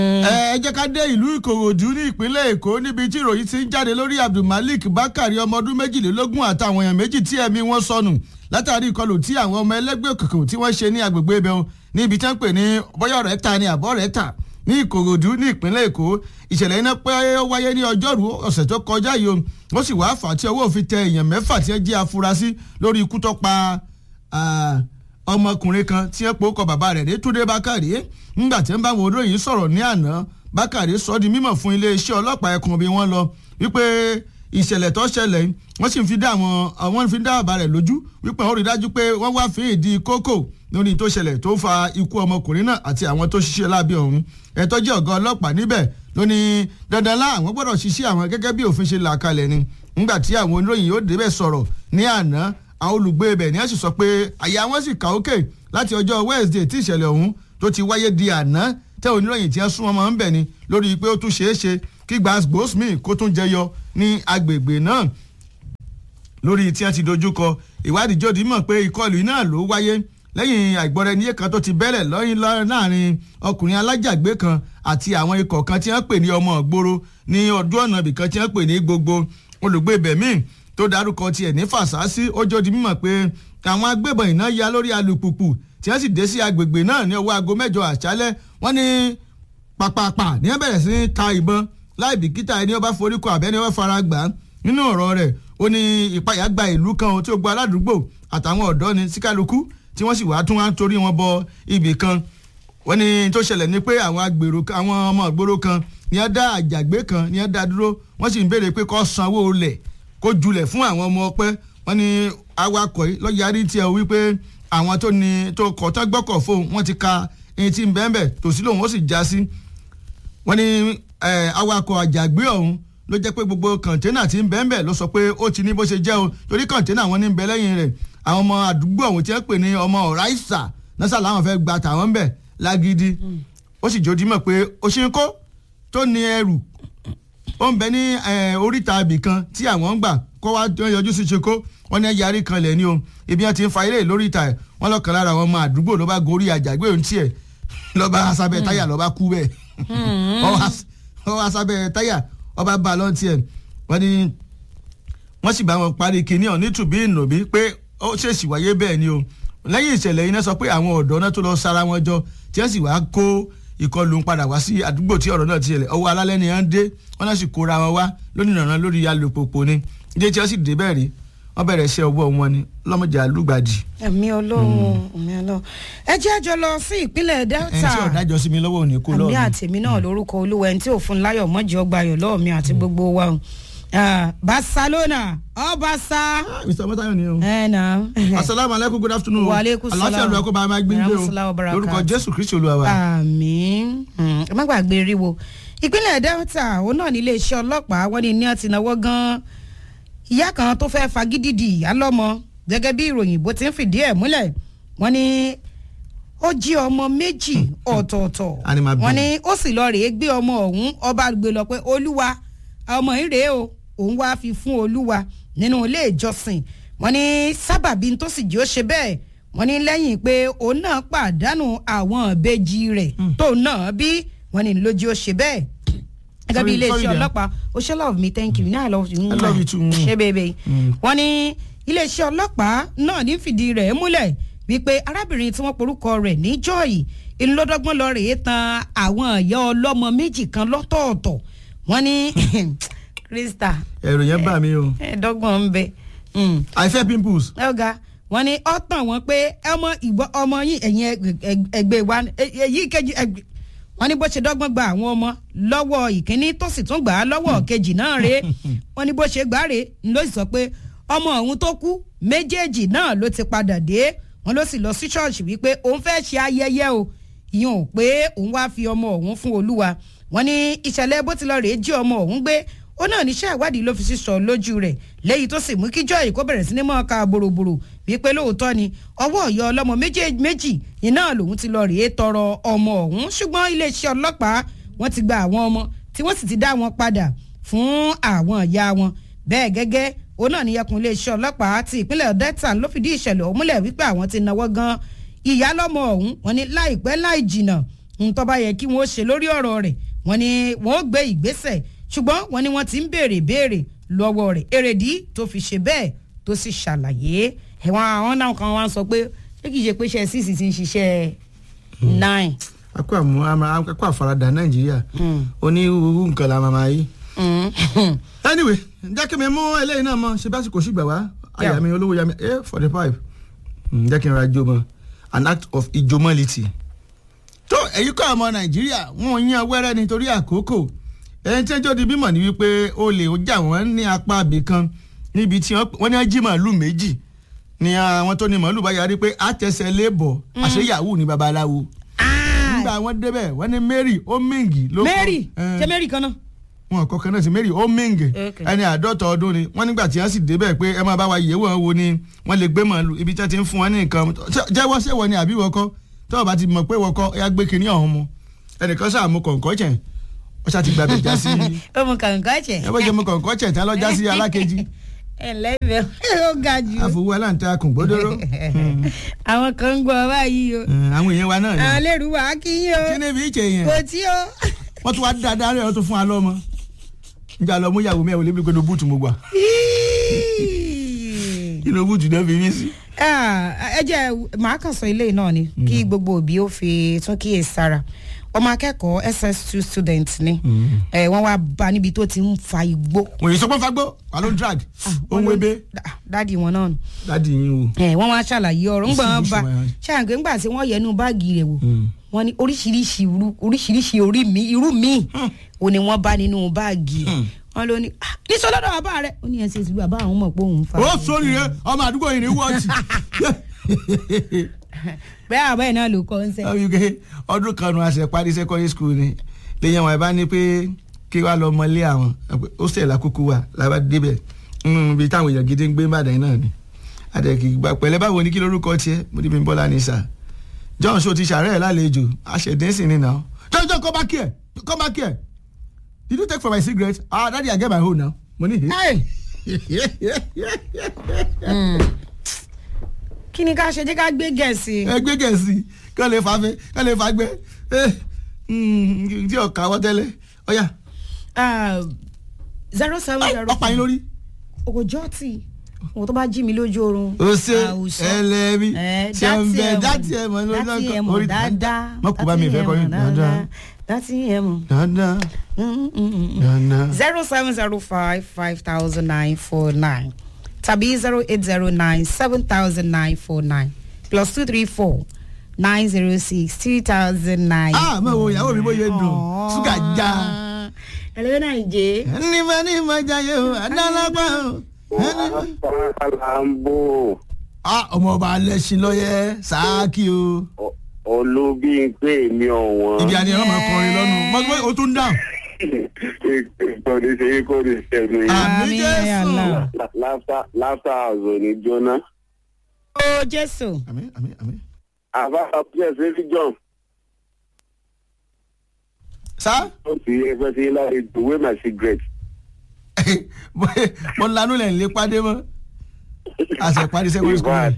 ẹ jẹ́ ká dé ìlú ìkòròdú ní ìpínlẹ̀ èkó níbi tí ìròyìn ti ń jáde lórí abdulmalik bakari ọmọ ọdún méjìlélógún àtàwọn èèyàn méjì tí ẹ̀mí wọn sọnù látàrí ìkọlù tí àwọn ọmọ ẹlẹ́gbẹ́ òkùnkùn tí wọ́n ṣe ní agbègbè ibẹ̀ wọn níbi tí wọ́n pè ní bọ́yọ̀ rẹ̀ ta ni àbọ̀ rẹ̀ ta ní ìkòròdú ní ìpínlẹ̀ èkó ìṣẹ̀lẹ̀ iná pé ó wáyé ní ọjọ́rú ọ̀sẹ̀ tó kọjá yìí ó sì wá fà tí ọwọ́ òfin tẹ èèyàn mẹ́fà tí wọ́n jẹ́ afurasí lórí ikú tó pa ọmọkùnrin kan tí wọ́n pe ó kọ bàbá rẹ̀ ní túndé bákàrí ńgbà tí wọ́n bá wọn olóyìn sọ̀rọ̀ ní àná bákàrí sọ di mímọ̀ fún iléeṣẹ́ ọlọ́pàá ẹkùn bí wọ́n lọ wípé ìṣẹ̀lẹ̀ tó ṣẹlẹ̀ wọ́n sì fi dá àwọn àwọn fi dá bàbá rẹ̀ lójú wípé wọ́n rí dájú pé wọ́n wá fi ìdí kókò lórí tó ṣẹlẹ̀ tó fa ikú ọmọkùnrin náà àti àwọn tó ṣiṣẹ́ lábẹ́ ọ̀hún ẹ̀tọ́ jẹ́ ọ̀gá ọlọ́pàá níbẹ̀ ló ní dandan lá àwọn gbọ́dọ̀ ṣiṣẹ́ àwọn gẹ́gẹ́ bí òfin ṣe là kalẹ̀ ni nígbà tí àwọn oníròyìn yóò débẹ̀ sọ̀rọ̀ ní àná àwọn olùgbé ibẹ̀ ni wọ́n sì sọ pé àyà wọn sì kà ókè láti ọjọ́ Wednesday tí ìṣẹ̀lẹ̀ ọ̀hún tó ti wáyé di àná tẹ́ oníròyìn tí wọ́n sún ọmọ ń bẹ̀ ni lórí pé ó tún ṣeé ṣe kí gbàgbósmì kó tún jẹyọ ní agbègbè náà lórí tí wọ́n ti dojúkọ ìwádìí jòdì mọ̀ pé ìkọlù náà ló wáyé lẹ́yìn àìgbọ́ra-ẹniyé kan tó ti bẹ́lẹ̀ lọ́yìn láàrin ọkùnrin alájàgbé kan àti àwọn ikọ̀ kan tí wọ́n pè ní ọmọ ìgboro ní ọdún ọ̀nà ibìkan tí wọ́n pè ní gbogbo olùgbé bẹ̀mí tó dárúkọ tiẹ̀ ní fàṣásí ó jòdì mímọ̀ pé àwọn agbébọn iná ya lórí alùpùpù tí wọ́n sì dé sí agbègbè náà ní ọwọ́ aago mẹ́jọ àṣálẹ́ wọ́n ní pàpàpà ní wọ́n bẹ̀rẹ̀ sí ní ta ìbọn láì bìkítà ẹni ọba foríkọ àbẹ́ni ọba fara gbà á nínú ọ̀rọ̀ rẹ̀ ó ní ìpayà gba ìlú kan tí ó gba aládùúgbò àtàwọn ọ̀dọ́ ni síkálukú tí wọ́n sì wá tún wá torí wọn bọ ibì kan wọ́n ní tó ṣẹlẹ̀ ni pé àwọn agbèrò àwọn ọmọ ìgboro kan ní wọ́n dá àjàgbé kan ní wọ́n dá dúró wọ́n sì ń béèrè pé kó sanwó lẹ̀ kó julẹ̀ fún àwọn ọmọ ọpẹ́ wọ́n ní awakọ̀ yìí lọ́yarí tiẹ̀ wípé àwọn tó ní tó kọ̀ tán gbọ́kọ̀ fóun wọ́n ti ka ẹni tí ń bẹ́ẹ̀ bẹ́ẹ̀ tòsí lòun ó sì já sí wọ́n ní awakọ̀ àjàgbé ọ̀hún ló jẹ́ pé gbogbo kọ̀ǹténà tí ń bẹ́ẹ̀ bẹ́ẹ̀ ló sọ pé ó ti ní bó ṣe jẹ́ o torí kọ̀ǹténà wọn ní ń bẹ lẹ́yìn rẹ̀ àwọn ọmọ àdúgbò ọ̀hún tí wọ́n pè ní ọmọ ọ̀ráìsà nọ́sà làwọn fẹ́ gba tàwọn bẹ̀ lágídí ó sì jòdì mọ̀ pé òṣìkó tó ní ẹrù ó ń bẹ ní oríta ibì kan tí àwọn ń gbà kó wá yọjú sí ṣekó wọn ní yarí kan lẹ̀ ní o ibi wọn ti ń fa ilé lóríta ẹ̀ wọ́n lọ́kàn lára àwọn ọmọ àdúgbò ló bá gorí àjàgbé òun tiẹ̀ lọ́ba asábẹ́ táyà lọ́ba kú bẹ́ẹ̀ ọwọ́ asábẹ́ táyà ọba bá lọ́n tiẹ̀ wọ́n ní wọ́n sì bá wọn parí kinní ọ̀ nítùbí ìnùbí pé ó ṣèṣì wáyé bẹ́ẹ̀ ni o lẹ́yìn ìṣẹ̀lẹ̀ yìí náà sọ pé àwọn ọ̀dọ́ náà tó lọ sára wọn jọ tí wọ́n sì wá kó ìkọlù ń padà wá sí àdúgbò tí ọ̀rọ̀ náà ti ṣẹlẹ̀ ọwọ́ alálẹ́ ni wọ́n dé wọ́n náà sì kóra wọn wá lónìí nàná lórí alùpùpù ni ilé tí wọ́n sì dé bẹ́ẹ̀ rí wọ́n bẹ̀rẹ̀ iṣẹ́ ọwọ́ wọn ni lọ́mọdé alúgbàdì. ẹ̀mí ọlọ́run ẹ̀mí ọlọ́run ẹ jẹ́ àjọ lọ sí ìpínlẹ̀ delta ẹni tí ọ̀dájọ́ sí mi lọ́wọ́ òní kó lọ́ọ̀mí. àmì àtẹ̀mí náà lórúkọ olúwa ẹni tí òfin láyọ̀ mọ́jì ọgbà ayọ̀ lọ́ọ̀mí àti gbogbo wa barcelona ọbaṣá. mr mọ́tayọ̀ ni o. ẹ na. asalaamu aleykum good afternoon. wa aleykum salaam aláfíà lóko bá a máa gbé ń gbé o lórúkọ jésù kristu olúwa wa. àmín ẹ má gbàgbé ríwo ìpínlẹ̀ delta òun náà ní iléeṣẹ́ ọlọ́pàá wọ́n ní ní àti náwó gan-an ìyá kan tó fẹ́ fagídídì ìyá lọ́mọ gẹ́gẹ́ bí ìròyìn bó ti ń fìdí ẹ̀ múlẹ̀ wọ́n ní ó jí ọmọ méjì ọ̀tọ̀ọ̀tọ̀ wọ́n ní ó sì lọ rèé gbé ọmọ ọ̀hún ọba gbé lọ pé olúwa ọmọ yìí rèé o òun wá fi fún olúwa nínú ilé ìjọsìn wọ́n ní sábàbí tó sì jí ó ṣe bẹ́ẹ̀ wọ́n ní lẹ́yìn pé òun náà pàdánù àwọn ìbejì rẹ̀ tóun náà bí wọ́n ní lójú ó ṣe bẹ́ẹ̀ gẹ́gẹ́ bí iléeṣẹ́ ọlọ́pàá o ṣe love me thank you now i love you. I love you too. ṣé bèbè wọ́n ní iléeṣẹ́ ọlọ́pàá náà ní fìdí rẹ̀ múlẹ̀ wípé arábìnrin tí wọ́n porúkọ rẹ̀ ní joy ìlọdọ́gbọ́n lọ rèé tan àwọn ìyá ọlọ́mọ méjì kan lọ́tọ̀ọ̀tọ̀ wọ́n ní krista. ẹ̀rù yẹn bà mí o. ẹ̀ẹ́dọ́gbọ̀n ń bẹ. àìfẹ́ pimples. ọ̀gá wọ́n ní ó tàn wọ́n pé ọmọ ìgbọ́ ọmọ yín ẹ̀yìn ẹgbẹ́ wa èyí kejì wọ́n ní bó ṣe dọ́gbọ́n gba àwọn ọmọ lọ́wọ́ ìkíní tó sì tún gbà á lọ́wọ́ kejì náà rèé wọ́n ní bó ṣe gbà á rèé ló sì sọ pé ọmọ ọ̀hún tó kú méjèèjì náà ló ti padà dé wọ́n ló sì lọ sí ṣọ́ọ̀ṣì wípé òun fẹ́ ṣe ayẹyẹ o ìyẹn ò pé òun wá fi ọmọ ọ̀hún fún olúwa wọ́n ní ìṣẹ̀lẹ̀ bó ti lọ rèé jí ọmọ ọ̀hún gbé ó náà níṣẹ́ ìwádìí ló fi sísọ lójú rẹ̀ léyìí tó sì mú kí joy kó bẹ̀rẹ̀ sí ní mọ́ ká boroboro wípé lóòótọ́ ni ọwọ́ ọ̀yọ́ ọlọ́mọ méjì iná lòun ti lọ rèé tọrọ ọmọ ọ̀hún ṣùgbọ́n iléeṣẹ́ ọlọ́pàá wọ́n ti gba àwọn ọmọ tí wọ́n sì ti dá wọn padà fún àwọn ìyá wọn bẹ́ẹ̀ gẹ́gẹ́ òun náà ní ẹkùn iléeṣẹ́ ọlọ́pàá ti ìpínlẹ̀ delta ló fìdí ìṣẹ̀lẹ̀ ọ̀hún múlẹ̀ wípé àwọn ti náwó gan ìyá lọ́mọ ọ̀hún wọn ní láìpẹ́ láì jìnà ntọ́ bá yẹ kí wọ́n ṣe lórí ọ̀rọ̀ rẹ̀ wọ́n ní wọ́n ó gbé ìgbésẹ̀ ṣùgbọ́n wọ́n ní wọ́n ti ń béèrè béèrè lọ́wọ́ rẹ̀ èrèdí tó fi ṣe bẹ́ẹ̀ tó sì ṣàlàyé ẹ̀wọ̀n àwọn náà kan wá ń sọ pé ṣé kìí ṣe pé ṣe sísì ti ń ṣiṣẹ́ nine. akọ àmú akọ àfaradà nàìjíríà onírúurú nǹkan la máa máa yí. anyway jẹ́ kí mi mú eléyìí náà mọ ṣe básìkò ṣùgbà wá àyà mi olówó yà mí a forty five jẹ́ kí n ra jó mọ́ an act of ijomality. tó èyí kọ́ ọmọ nàìjíríà wọn yan wẹ́rẹ́ nítorí àkókò ẹni tí ẹjọ́ di bímọ ni wípé olè ó jà wọ́n ní apá abì kan níbi tí wọ́n ní jí màálù méjì ni àwọn tó ní màálù bá yarí pé àtẹsẹ̀ lébọ̀ àṣẹ yahoo ní babaláwo nígbà wọn débẹ̀ wọ́n ní mary omingi ló kọ́ mary ṣé mary kan náà. wọn kọ kan náà sí mary omingi Okay. ẹni àádọ́ta ọdún ni wọ́n nígbà tí wọ́n sì débẹ̀ pé ẹ máa bá wa yẹ̀wò wọn wo ni wọ́n lè gbé màálù ibi tí wọ́n ti ń fún wọn ní nǹkan Ṣé- jẹ́wọ́ ṣé wọ́n ni àbí wọ́kọ́ tó o bá ti mọ̀ pé wọ́kọ́ ya gbé kinní ọ̀hún mu ẹnìkan sáà mú kọ̀ǹkọ́ chẹ̀ ó ṣáà ti gbàgbé já sí ó mu kàǹkà jẹ. ẹ bọ́ jẹ́ mú kọ̀ǹkọ́ chẹ̀ tán lọ já sí alákejì ẹ lẹ́bẹ̀ ó ga jù. àfọwọ́ aláǹtakùn gbódóró àwọn kan ń gbọ́ báyìí o. àwọn èèyàn wa náà ni àwọn lèrú wa kí yín o. kí ni bí ìṣe yẹn kò tí o. wọ́n tún wá dáadáa rẹ̀ wọ́n tún fún wa lọ́mọ níjà lọ mú ìyàwó mẹ́wàá lébi pé ní búùtù mo gbà inú búùtù náà fi mí sí. Ah, ẹ jẹ́ màá kàn sọ ilé náà ni kí gbogbo òbí ó fi tún kíyè sára ọmọ akẹ́kọ̀ọ́ ss2 student ni Eh, wọ́n wá bá níbi tó ti ń fa igbó. òye sọ pé fagbó wà ló ń drag ó ń wébé Dá- dádì wọn náà nù. dádì yín o. ẹ wọ́n wá ṣàlàyé ọ̀rọ̀ ńgbà wọn bá Ìṣubú ṣàǹgbé ńgbà tí wọ́n yẹnu báàgì rẹ̀ wò wọ́n ní oríṣiríṣi irú oríṣiríṣi orí mi irú mi ò ní wọ́n bá nínú báàgì rẹ̀ wọ́n ló ní "Ah, níṣọ́ lọ́dọ̀ bàbá rẹ̀ ó ní ẹsẹ̀ ìsìnkú bàbá àwọn mọ̀ pé òun fa. ó sórí rẹ ọmọ àdúgbò yìí ní wọ́ọ̀tì. bẹ́ẹ̀ àbá ẹ̀ náà ló kọ́ ń sẹ́. ọ̀yùkẹ́ ọdún kan nu àṣẹ parí secondary school ni lẹ́yìn àwọn ìbá ní pé kí wàá lọ mọlé àwọn hostel àkókò wa làbá débẹ̀ ibi táwọn èèyàn gidi ń gbé Ìbàdàn náà ni àdẹ̀kì gbà pẹ̀lẹ́ báwo ni kí lórúkọ tiẹ̀ mo níbi bọ́lá ní sà John so ti ṣàárẹ̀ lálejò àṣẹdẹ́sìn ni náà John John come back here come back here did you take for my cigarette ah daddy I get my own now mo ní. kí ni ká ṣe jẹ́ ká gbé gẹ̀ẹ́sì. ẹgbẹ́ gẹ̀ẹ́sì kí wọ́n lè fa fẹ́ kí wọ́n lè fa gbẹ́ tí ọ̀ka wọ́ tẹ́lẹ̀ ọ̀yà zero seven zero. ọ̀pá yín lórí. ògòjọ́ tì òun tó bá jí mi lójú oorun. o ṣe àwùsọ. ẹlẹ́mi Eh, tí ó ń bẹ dátì dátì ẹ̀ mọ̀ lórí dátì ẹ̀ mọ̀ dáadáa. mọ̀ kó bá mi ìfẹ́ kọrin dáadáa dátì ẹ̀ mọ̀. dáadáa dáadáa. zero seven zero five five thousand nine four nine tàbí zero eight zero nine seven thousand nine four nine plus two three four nine zero six three thousand nine. ah mọ̀ wo ìyàwó mi bóyá dùn ṣúgà já. ẹlẹ́wẹ́ náà ń jẹ́. ẹni bá ní ìmọ̀ jayé o adálágbá o. ẹni- Alambo ah ọmọ ọba alẹ́sìn lọ́yẹ sáàkì o. olúbíńpé mi ọ̀wọ́n. ibi àni ẹ̀rọ máa kọrin lọ́nu mọ̀ o tún dáhùn. Ìkọ́ni ṣe é kó ní sẹ́nu yìí. àmì Àmín, ya jésù. Allah. Láfta àzọ̀ ní jóná. ó jésù. àmì àmì àmì. Àbá àpúṣẹ̀ sí John. sá. Ó ti ẹgbẹ́ sí láti ìwé my cigarette. mo lanú lẹ̀ ń lé pàdé mọ́. àṣẹ parí secondary school. Ìbá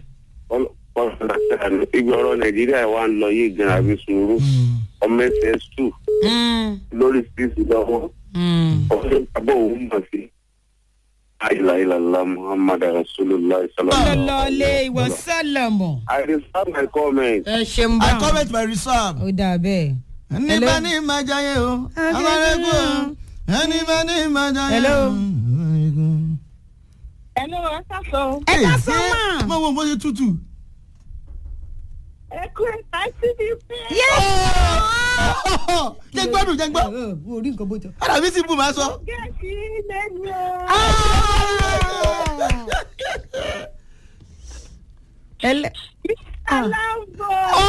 ìgbà ọ̀rọ̀ Nàìjíríà wa ń lọ yìí gan àbí sùúrù. Ọmọ ẹsẹ̀ sù lórí sísì lọ́wọ́. Ọ̀sẹ̀ àbọ̀ òun mọ̀ sí. Àìláìlàlá Muhammad Rasulullah sallallahu alaihi lọ́lọ́lé ìwọ sálọ̀mù. I reserve my comment. ẹ ṣeun I bá comment my reserve. ó dà bẹ́ẹ̀. ẹni bá ní ìmọ̀ jayé o amárẹ́kù o ẹni bá ní ìmọ̀ jayé o. Hello. Hello, ẹ káàsán. ẹ ká Hey, sọ ṣé mà. mo wo bó ṣe tútù. Ẹ kú ẹ̀ka síbi pé. jẹ́ gbọ́dún jẹ́ gbọ́. orí nǹkan bó jọ. ara mi sì bù máa sọ. Gẹ̀ẹ́sì lẹ́nu o. ẹlẹ. Alambo.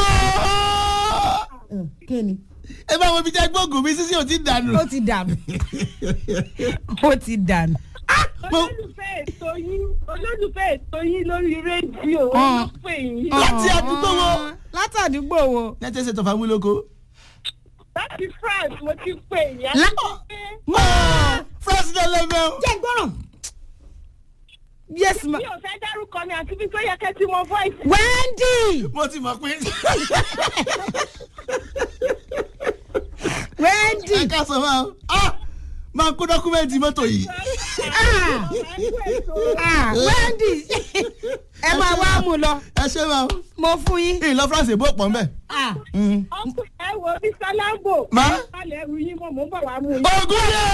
kí ni. ẹ bá wo ibi jẹ́ gbóògùn mi sísí ò ti dànù. ó ti dànù. ó ti dànù. Olólùfẹ́ ètò yín olólùfẹ́ ètò yín lórí rédíò Ah. ló pè yín. Láti àdúgbò wo? láti àdúgbò wo. nẹ́tẹ̀ ṣètò fàmúlòkó. Láti France mo ti pè yín. Lá- Pé mọ́. france de lẹ́mẹ̀ o. jẹ́ gbọ́ràn. yes ma mi ò fẹ́ dárúkọ mi àti bí tó yẹ kẹ́ ti mọ voice. wendy mo ti mọ̀ pé wendy ẹ ká sọ máa ah máa kó dọ́kúmẹ́ǹtì mọ́tò yìí. ah ah wendy ẹ máa wá mú lọ ẹ ṣe máa mo fún yín ìlọ france èbó pọ̀ mbẹ́. ah ọkùnrin ẹ wo mr lambo. Ma? balẹ̀ ẹrù yín mọ̀ mọ́ bọ̀ wá mú yín. ogun yé.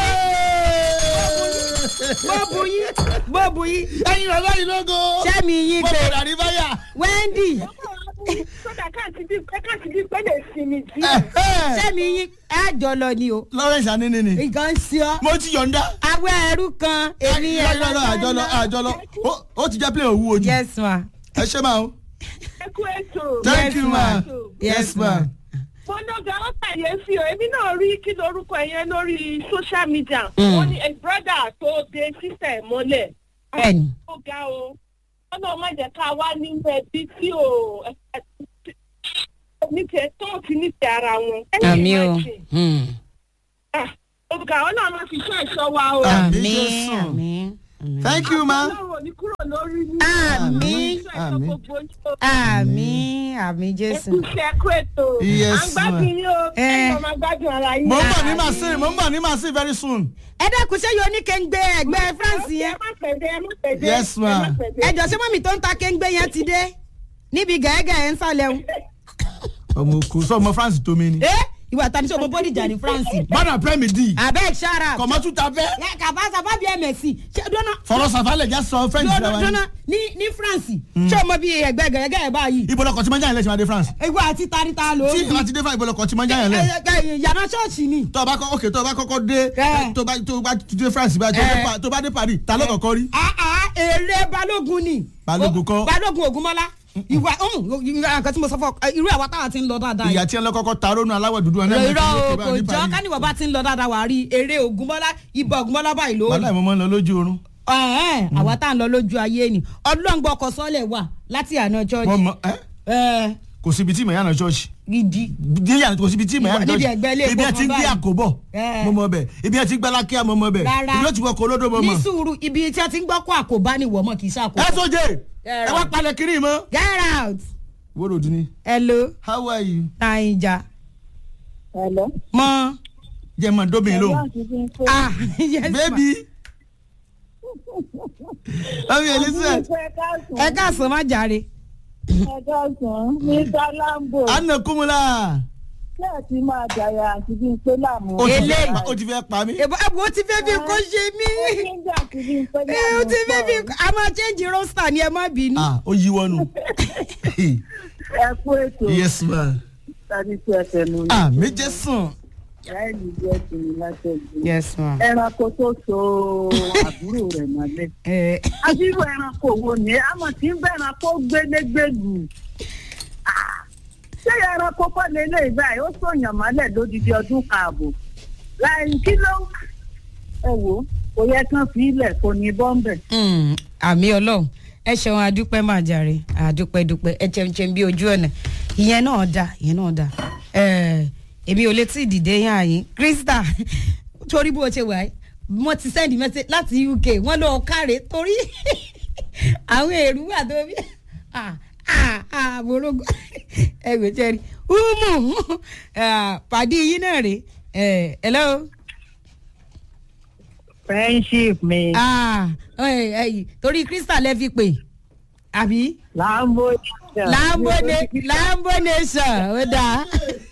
bó bu yín bó bu yín ẹyin bàbá yìí lógo. sẹ́mi yín mo gbé bẹ̀rẹ̀ àríbáyà. wendy Mọ́ bọ̀ wá mú yín. sódà káàtì bí pé káàtì bí pé lè sinmi díẹ̀. sẹ́mi yín ẹ jọ lọ ni o lawrence anini ni nǹkan sí ọ mo ti yọ̀ǹda. awẹ́ ẹrú kan èmi ẹ̀ lọ́jọ́ àjọlọ àjọlọ Ó- ó ti jẹ́ play òwú ojú. yes ma ẹ ṣe máa o. ẹ kú ètò. thank you ma. Yes, ma. fọdọgà ó kàyéfì o èmi náà rí kí lorúkọ yẹn lórí social media. wọ́n ní a brother tó de sísẹ̀ mọ́lẹ̀. bẹ́ẹ̀ni ó ga o ọlọ́run má jẹ́ ká wá nínú ẹbí tí ò nífẹ̀ẹ́ tó ti nífẹ̀ẹ́ ara wọn. àmì o olùkà ọlọ́run máa fi ṣe ẹ̀ṣọ́ wa o. Ah. àmì Jésù. àmì thank you ma. ọlọ́run ò ní kúrò lórí ní. Àmín. Àmín. àmì àmì jésù. ẹkúṣẹ́ ẹkú ètò. Yes, à ń gbádùn yín o. Eh. ẹ̀yin máa gbádùn ara yín. mo ń bọ̀ ní màsí mo ń bọ̀ ní màsí very soon. ẹ dẹ́kun ṣé yóò ní kéńgbé ẹgbẹ́ france ẹ yẹn má pẹ̀dẹ́ ẹ má pẹ̀dẹ́. Yes, ma. ẹ má pẹ̀dẹ́. ẹ jọ ṣé mọ́mì tó ń ta kéńgbé yẹn ti dé níbi gẹ̀ẹ́gẹ̀ ẹ̀ ń sálẹ̀ o. ọmọ òkú sọ ọmọ france tó mi ni. ẹ ìwà tani ṣe ọmọ bọ́dìjà ní france. bọ́dà premi d. abeg shara. kọ̀mọ́tù ta fẹ́. kàbá sábà bíi msc ṣé dọ́nà fọlọ́ sàfàlẹ̀ já sọ french dọ́nà rẹ wa dọ́nà ni. ní ní france ṣé ọmọ bíi ẹgbẹ́ gẹ̀ẹ́gẹ́ ẹ̀ báyìí. ibo lọkọ̀ tí mo ń jáyàn lẹ́sìn adé france. ìwà àti tarita ló. tí ìgbà tí dé fà ibo lọkọ̀ tí mo ń jáyàn lẹ́. yàrá ṣọ́ọ̀ṣì ni. tó o bá kọ́ ok tó o bá kọ́kọ́ dé Eh. tó o bá tó o bá dé france bá tó o dé Eh. Pa- tó o bá dé paris ta ló kọ́kọ́ rí. Ah, ah, èrè balógun ni. Balógun kọ́. balógun ògúnmọ́lá ìwà nǹkan tí mo sọ fún ọ irú àwa táwa ti ń lọ dáadáa yìí. ìyá tí ẹ lọ kọ́kọ́ ta rónú aláwọ̀ dúdú ọ̀nà irọ́ o kò jọ káníwọ̀ bá ti ń lọ dáadáa wà á rí eré ògúnmọ́lá ibà ògúnmọ́lá báyìí ló rí. wàhálà ìmọ̀ mọ́ ń lọ lójú oorun. Ẹ̀hẹ́n, àwa tá à ń lọ lójú ayé ni ọlọ́ngbọ́n ọkọ̀ sọ́lẹ̀ wà láti àná wọ́n chọ́ọ̀chì. mọ ẹ́ Ẹ̀, kò síbi tí ìmọ̀yánà church gidi. díyà kò síbi tí ìmọ̀yánà Níbi church ẹgbẹ́ ilé ibi ẹ ti ń ìfowópamọ́ gbé báyìí. àkóbọ̀ Eh. mo mọ bẹ̀ ibi ẹ ti gbẹ́ lákíá mo mọ bẹ̀ Rárá. ibi ó ti wọ kó olódò mo ní mọ. sùúrù ibi tí a ti ń gbọ́ kó àkóbá ni wọ́n mọ̀ kì í ṣe àkóbá. ẹ tó jẹ Eh, ẹ wá palẹ̀ kiri mọ́. get out. wóró dun ni hello how are you. naija Hello. mọ. jẹ́ mọ̀ dóbìn lóhùn. ah yes ma. baby. ọmọ elizabeth ẹ káàsán má jàre. ẹ̀dọ́sán mr lambo anna kumula. ṣé ẹ ti máa jàyà àti bí n pé láàmú. ó ti fẹ́ Eléyìí. pa- ó ti fẹ́ pa mí. èbó èbó ó ti fẹ́ bí kò ṣe mí. nígbà tí bí n pé ẹ láàmú. ó ti fẹ́ bí a máa change roster ni ẹ má bínú. ah ó yí wọnú. ẹ kú ètò yes ma. tàbí tí ẹ tẹnu ní. ah méje sùn. láìní jẹ́ tìǹbù látẹ̀jú. yes ma. ẹranko tó so àbúrò rẹ̀ mọ́lẹ̀. ẹ àbúrò ẹranko wo ni àmọ̀ tí ń bẹ̀ ẹranko gbélégbèlú. Ah, ṣé ẹranko kọ́ lélẹ̀ báyìí ó sòyàn mọ́lẹ̀ lódidi ọdún kààbọ̀. láì kí ló ẹ wò ó kò yẹ kán fi ilẹ̀ kò ní bọ́m̀bẹ̀. Mm, àmì ọlọ́run ẹ ṣeun adúpẹ́ máa jàre àdúpẹ́ dúpẹ́ ẹ jẹun jẹun bí ojú ọ̀nà ìyẹn náà da ìyẹn náà da ẹ èmi ò lè tí ì dìde yàn àyín krista torí bó ṣe wà yìí wọ́n ti send message láti uk wọ́n lọ káre torí àwọn èrú wà tó bí ah ah ah morogo ẹ gbé jẹrí umu ah, pàdé yín náà rè ẹ hello friendship mi ah ẹ ẹ torí krista lẹ fi pè àbí lambo lambo ne lambo nation ó dáa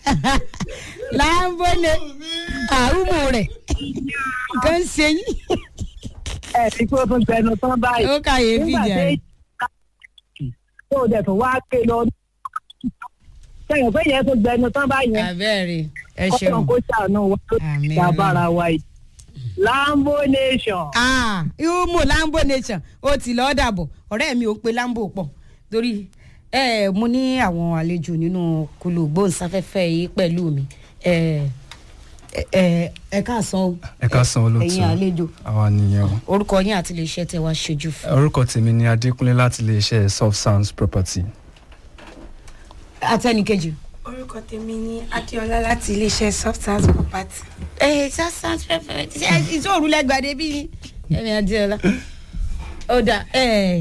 lambo ne àrùmù rẹ kan ṣe yín ẹ ti kó tún gbẹnu tán báyìí. ó kàyéfì jẹ tó dẹ̀ tó wá ké lọ. sẹ́yìn pé yẹn tó gbẹnu tán báyìí. abẹ́rẹ́ ẹ ọkàn ṣeun kó ṣàánú wa ló Àmín, ti dábàrà wa yìí. lambo nation. ah ìhùmù lambo nation ó ti lọ́ọ́ dàbọ̀ ọ̀rẹ́ mi ò pe lambo pọ̀ torí ẹ mo ní àwọn àlejò nínú kulu gbóhùnsáfẹ́fẹ́ yìí pẹ̀lú mi ẹ ẹ ẹ káàsán o ẹ ká san olóòtú ẹ̀yin àlejò àwa nìyẹn o orúkọ yín àti iléeṣẹ́ tẹ wá ṣojú fún. orúkọ tèmi ni adékúnlé láti iléeṣẹ́ soft sounds property atẹnìkejì. orúkọ tèmi ni adéọlá láti iléeṣẹ́ soft house property. ẹ ṣá sounds perfect ṣe ìṣòro lẹgbàdé bí ni ẹmi adéọlá. ó dà ẹ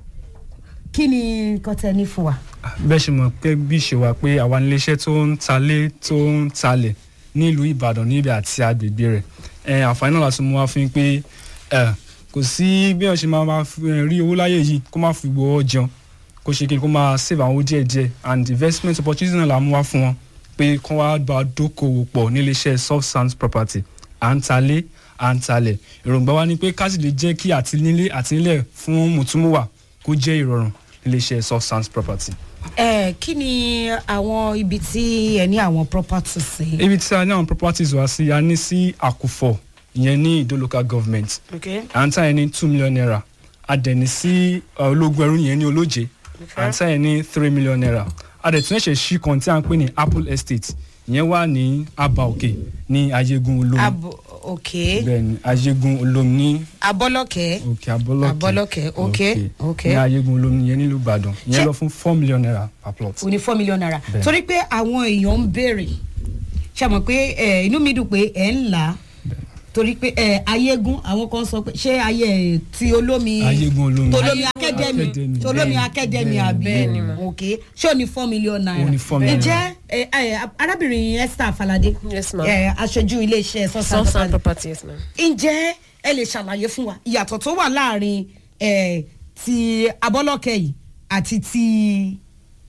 kí ni nǹkan tẹ ní fún wa. bẹ́ẹ̀ ṣe mọ̀ pé bí ṣe wà pé àwa níléeṣẹ́ tó ń talé tó ń talẹ̀ nílùú ìbàdàn níbi àti agbègbè rẹ̀ ẹ àǹfààní náà láti mú wá fún yín pé ẹ kò sí bí wọ́n ṣe máa máa fi, ẹ, rí owó láyé yìí kó má fi gbowó jẹun kó ṣe kí ni kó máa save àwọn owó díẹ̀ díẹ̀ and investment opportunity náà la mú wá fún wọn pé kó wá bá a dókòwò pọ̀ níléeṣẹ́ soft sands property à ń talé à ń talẹ̀ èròǹgbà wa ni pé ká sì lè jẹ́ kí àtinílé àtinílẹ̀ fún mùtúmùwà kó jẹ́ ìrọ̀rùn níléeṣẹ́ soft sands property. ẹ kí ni àwọn ibi tí ẹ ní àwọn properties sí. ibi tí a ní àwọn properties wá sí a ní sí àkùfọ̀ ìyẹn ní ìdó local government okay. à ń tà yẹn ní two million naira a dẹ̀ ní sí uh, ológun ẹrú yẹn ní olóje à ń tà yẹn ní three million naira a dẹ̀ tún ẹ̀ṣẹ̀ ṣí kan tí a ń pè ní apple estate ìyẹn wà ní aba òkè ní ayégun olómi abo okay. bẹ́ẹ̀ ni ayégun olómi ní abọ́lọ́kẹ́ òkè abọ́lọ́kẹ́ Abọ́lọ́kẹ́, okay, okay. ní ayégun olómi yẹn nílùú ìbàdàn Ṣé- ìyẹn lọ fún four million naira per plot. o ní four million naira Bẹ́ẹ̀. torí pé àwọn èèyàn ń béèrè ṣe mọ̀ pé ẹ, inú mi dùn pé ẹ̀ ń là á torí pé ẹ, ayégún àwọn kan sọ pé ṣé ayé ẹ, ti olómi ayégun olómi tolómi Ayégun akademi Academy. tolómi Bẹ́ẹ̀ni, akademi bẹ́ẹ̀ni, àbí bẹ́ẹ̀ni ma. ok ṣé o ní four million naira Ó ní four million ǹjẹ́ ẹ, ẹ, arábìnrin esther falade Yes, ma'am. ẹ, aṣojú iléeṣẹ́ soft sọ́sán sand properties ma. ǹjẹ́ ẹ lè ṣàlàyé fún wa ìyàtọ̀ tó wà láàrin eh, ti abọ́lọ́kẹ́ yìí àti ti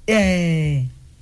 eh,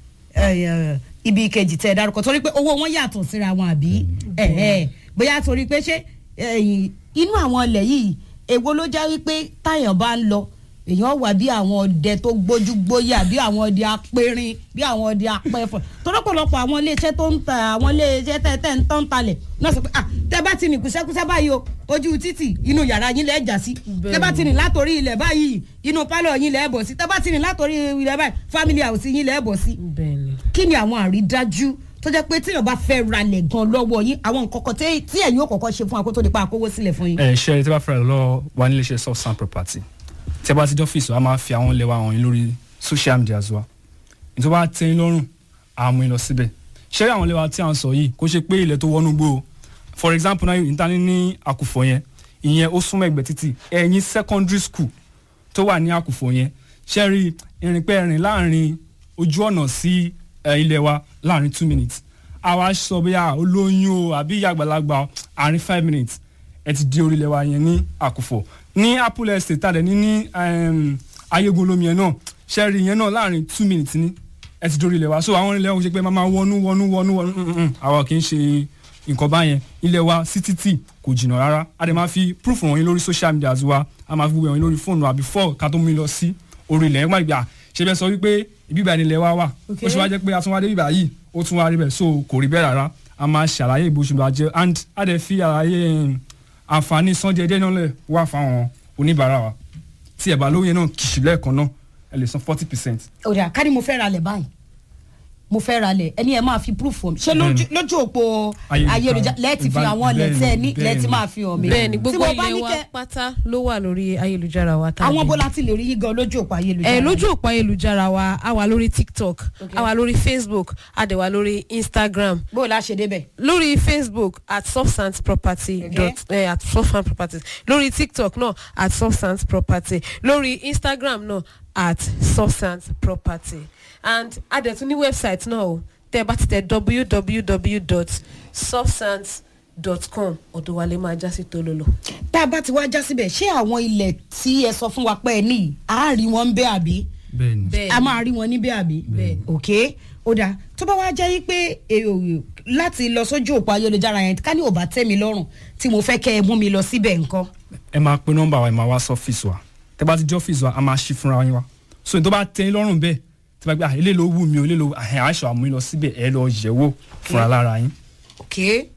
eh, ibi kejì tẹ́ ẹ dárúkọ torí pé owó wọn yàtọ̀ síra wọn àbí eh, eh, bóyá torí pé ṣé eh, inú àwọn ilẹ̀ yìí èwo ló já wípé táyàn bá ń lọ èèyàn wà bí àwọn ọdẹ tó gbójú gbóyà bí àwọn ọdẹ apẹrin bí àwọn ọdẹ apẹfọ tọ́lọ́pọ̀lọpọ̀ àwọn iléeṣẹ́ tó ń ta àwọn iléeṣẹ́ tẹ́ tẹ́ ń tán talẹ̀ náà sọ pé ah tẹ́ bá ti rìn kúṣẹ́kúṣẹ́ báyìí o ojú títì inú yàrá yín lẹ́ẹ̀ jà sí tẹ́ bá ti rìn látòrí ilẹ̀ báyìí inú pálọ̀ yín lẹ́ẹ̀ bọ̀ sí tẹ́ bá ti rìn látòrí ilẹ̀ báyìí family house yín lẹ́ẹ̀ bọ̀ sí. bẹ́ẹ̀ni. kí ni àwọn àrídájú tó jẹ́ pé tíyàn bá fẹ́ ralẹ̀ gan lọ́wọ́ yín àwọn nǹkan kan tí tí ẹ̀yin ò kọ́kọ́ ṣe fún akótó nípa àkówó sílẹ̀ fún yín. ẹ ṣe tí a bá fẹ́ràn lọ wà nílé iṣẹ́ soft sand property tí a bá ti jọ fèsì a máa fi àwọn ilẹ̀ wa hàn yín lórí social media wa nítorí wàá tẹ́ yín lọ́rùn àmú yín lọ síbẹ̀ ṣé àwọn ilẹ̀ wa tí à ń sọ yìí kó ṣe pé ilẹ̀ tó wọnú gbó o for example náà níta ní ní àkùfọ̀ yẹn ìyẹn ó súnmọ́ ẹgbẹ́ títì ẹ̀yìn secondary school tó wà ní àkùfọ̀ yẹn ṣe rí ìrìnpẹ́ rìn láàrin ojú ọ̀nà sí ẹ, ilẹ̀ wa láàrin two minutes àwa sọ bóyá olóyún o àbí ìyá àgbàlagbà o, àárín five minutes ẹ ti di orílẹ̀ wa yẹn ní àkùfọ̀ ní apple estate tàdé ní ní um, ayégun olómi yẹn náà ṣẹ́ẹ̀rì yẹn náà láàrin two minutes ní ẹ ti di orílẹ̀ wa so àwọn ilẹ̀ wọn ṣe pé máa máa wọnú wọnú wọnú wọnú mm, mm, mm. àwa kì í ṣe nǹkan báyẹn ilẹ̀ wa sí títì kò jìnnà rárá a dẹ̀ máa fi proof wọ̀nyí lórí social media wa a máa fi gbogbo wọ̀nyí lórí fóònù àbí fọ́ọ̀ ká tó mú yín lọ sí orí ilẹ̀ yẹn má gbà ṣe bẹ́ẹ̀ sọ wípé ibíbà ni ilẹ̀ wa wà ó ṣe wá jẹ́ pé atúnwádé bíbà yìí ó tún wá rí bẹ́ẹ̀ so kò rí bẹ́ẹ̀ rárá a máa ṣàlàyé ìbò ṣùgbọ́n àjẹ and a dẹ̀ fi àlàyé um, àǹfààní san díẹ̀ díẹ̀ náà lẹ̀ wá fáwọn oníbàárà wa tí ẹ̀ bá lóye náà kìsì lẹ́ẹ̀kan náà ẹ lè san forty percent. òdà ká ní mo fẹ́ ralẹ̀ báyìí mo fẹ́ ralẹ̀ ẹni ẹ máa fi proof hàn mi ṣé lójú- lójú òpó Ayélujára. ayélujára lẹ́ẹ̀tì fi àwọn ilẹ̀ tẹ́ ẹ ní Bẹ́ẹ̀ni, lẹ́ẹ̀tì máa fi hàn mi. bẹ́ẹ̀ni Tí gbogbo mo bá ilé ní wa kẹ́- pátá ló wà lórí ayélujára wa. tá a àwọn lè- bó láti lè rí yín gan lójú òpó ayélujára. ẹ lójú òpó ayélujára wa a wà lórí tiktok Okay. a wà lórí facebook a dẹ̀ wà lórí instagram bó o la ṣe débẹ̀. lórí facebook at substance property Okay. dot eh, at substance properties lórí tiktok náà at substance property lórí instagram náà at substance property and a dẹ̀ tún ní website náà o tẹ́ ẹ bá ti tẹ www dot substance dot com ọ̀dọ̀ wa lè máa já sí tololo. tá a bá ti wá já síbẹ̀ ṣé àwọn ilẹ̀ tí ẹ sọ fún wa pé ẹ ní à á rí wọn ń bẹ́ àbí bẹ́ẹ̀ni bẹ́ẹ̀ a máa rí wọn níbẹ̀ àbí Bẹ́ẹ̀. ok ó dáa tó bá wá jẹ́ yí pé èrò láti lọ sójú òpó ayélujára yẹn ká ní ò bá tẹ́ mi lọ́rùn tí mo fẹ́ kẹ́ ẹ mú mi lọ síbẹ̀ nǹkan. ẹ máa pe nọ́mbà wa ẹ máa wá sọ́fíìsì wa tẹ bá ti jẹ́ ọ́fíìsì wa a máa ṣí fúnra yín wa so ní tó bá tẹ́ yín lọ́rùn bẹ́ẹ̀ tí wọ́n gbé ah ilé ló wù mí o ilé ló àhẹ́ àṣọ àmú yín lọ síbẹ̀ ẹ lọ yẹ̀ wò fúnra lára yín. ok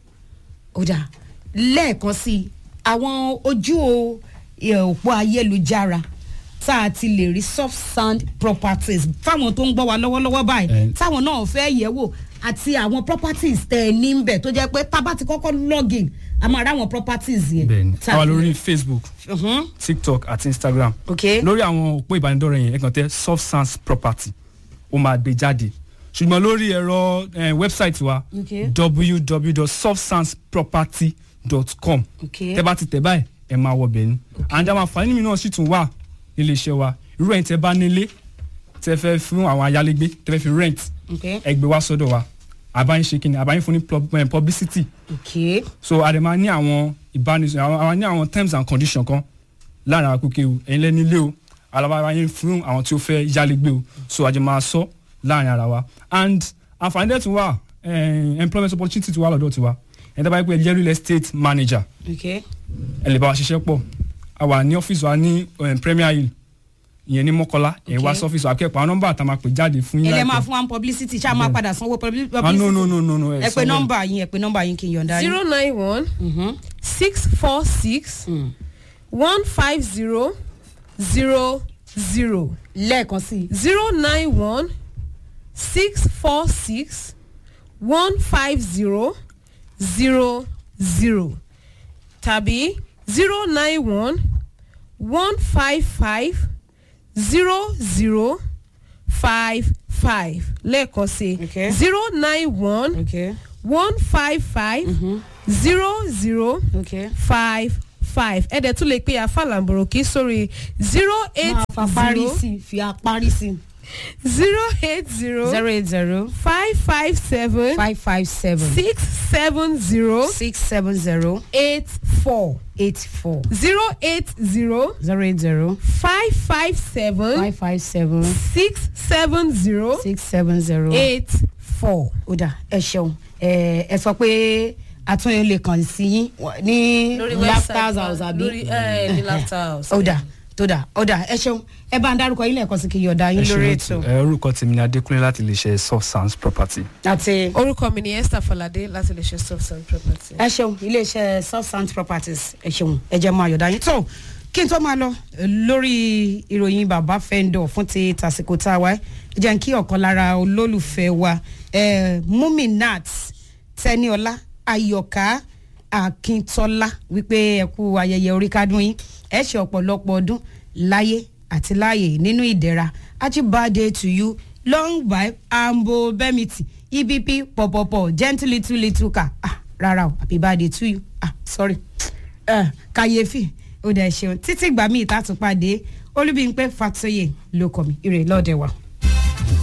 ó dáa lẹ́ẹ̀kan sí i àwọn ojú o- ẹ, òpó ayélujára tá a ti lè rí soft sand properties fáwọn tó ń gbọ́ wa lọ́wọ́lọ́wọ́ báyìí Eh. táwọn náà fẹ́ yẹ̀ wò àti àwọn properties tẹ̀ ẹ ní bẹ̀ tó jẹ́ pé tá a bá ti kọ́kọ́ login a máa rí àwọn properties yẹn. bẹ́ẹ̀ni tá a wà fi- lórí facebook Mhm. tiktok àti instagram ok lórí àwọn òpó ìbánidọ́rẹ̀ yẹn ẹ kàn tẹ soft sans property ó máa gbé jáde ṣùgbọ́n lórí ẹ̀rọ eh, wẹ́bsáìtì wa Okay. www.softsansproperty.com Okay. tẹ bá ti tẹ báyìí ẹ máa wọ bẹ̀ ni and àwọn àǹfààní mi náà sì tún wà nílé iṣẹ́ wa irú ẹ̀yin tẹ́ bá nílé tẹ́ fẹ́ fún àwọn ayálégbé tẹ́ fẹ́ fi rent ok ẹ gbé wá sọ́dọ̀ wa àbáyín ṣe kíni àbáyín fún ní pub- eh, publicity ok so a dẹ̀ máa ní àwọn ìbánisọ̀rọ̀ àwọn àwọn ní àwọn terms and conditions kan láàrin àwọn akókè o ẹ̀yin lẹ́ni ilé o alábàárà yín fún àwọn tí ó fẹ́ yálégbé o so a jẹ́ máa sọ láàrin ara wa and àǹfààní dẹ̀ tún wà eh, employment opportunity tún wà lọ́dọ̀ tiwa ẹ̀yin tó bá yẹ pé ẹ jẹ́ real estate manager ok ẹ lè bá wa ṣiṣẹ́ pọ̀ a wà ní ọ́fíìsì wa ní eh, Premier Hill ìyẹn ní Mọ́kọ́lá ẹ̀ wá Okay. sọ́fíìsì wa kẹ́pọ̀ àwọn nọ́mbà tá a máa pè jáde fún yín ẹ lè máa láìpẹ́. fún wa ní publicity ṣáà máa padà sanwó publi- ah no no publicity no no no ẹ pe nọ́mbà yín ẹ pe nọ́mbà yín kí n yọ̀ǹda yín. zero nine one Mhm. six four six Mm. one five zero zero zero lẹ́ẹ̀kan sí i zero nine one six four six one five zero zero zero tàbí zero nine one one five five zero zero five five lẹ́ẹ̀kan sí Okay. zero nine one ok one five five zero zero ok. five five ẹ̀dẹ̀ tún lè pe àfàlàǹbòrò kí sórí zero eight máa fa parí zero sí i fi apárí sí i. zero eight zero zero eight zero five five seven five five seven six seven zero six seven zero eight four eight four zero eight zero zero eight zero five five seven five five seven six seven zero six seven zero eight four. ó dà ẹ ṣeun ẹ ẹ sọ pé àtúnyẹ lè kàn sí yín ní laughter house àbí lórí ẹ ní laughter house. ó dà tó dà ó dà ẹ ṣeun ẹ bá ń dárúkọ yín lẹ́ẹ̀kan sí kí yọ̀ọ̀dá yín lórí ètò ẹ orúkọ tèmi ni Adékúnlé láti lè ṣe soft sounds property. àti orúkọ mi ni Esther Falade láti lè ṣe soft and property. ẹ ṣeun iléeṣẹ́ substance properties ẹ ṣeun ẹ jẹ́ máa yọ̀ọ̀dá yín tó kí n tó máa lọ eh, lórí ìròyìn bàbá fẹ́ńdọ̀ fún ti tàsìkò tá a wá ẹ jẹ́ n kí ọ̀kan lára olólùfẹ́ wa eh, Muminat Tẹniọlá Ayọ̀ká Akíntọ́lá wípé ẹ kú ayẹyẹ orí kádùn yín ẹ ṣe ọ̀pọ̀lọpọ̀ ọdún láyé àti láàyè nínú ìdẹ̀ra happy birthday to you long life ambo bemiti ebp pọ̀pọ̀pọ̀ gentle little little car ah rárá o happy birthday to you ah sorry uh, kàyéfì ó dẹ̀ ṣeun títí gbà mí ìtàtúpàdé olúbíńpẹ́ fàtóyè ló kọ́ mi ire lọ́ọ̀dẹ̀ wa.